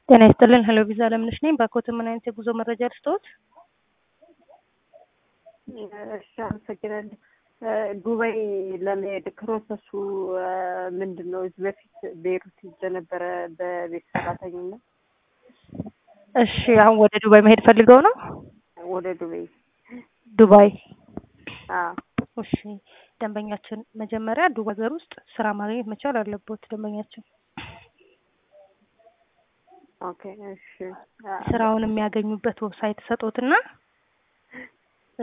ጤና ይስጥልን ሄሎ ቪዛ አለምነሽ ነኝ። ባኮት ምን አይነት የጉዞ መረጃ ልስጥዎት? እሺ አመሰግናለሁ። ዱባይ ለመሄድ ፕሮሰሱ ምንድን ነው? እዚህ በፊት ቤይሩት ሄጄ ነበረ በቤት ሰራተኝነት። እሺ አሁን ወደ ዱባይ መሄድ ፈልገው ነው? ወደ ዱባይ ዱባይ አዎ። እሺ ደንበኛችን መጀመሪያ ዱባይ ሀገር ውስጥ ስራ ማግኘት መቻል አለቦት ደንበኛችን ኦኬ እሺ ስራውን የሚያገኙበት ዌብሳይት ሰጦትና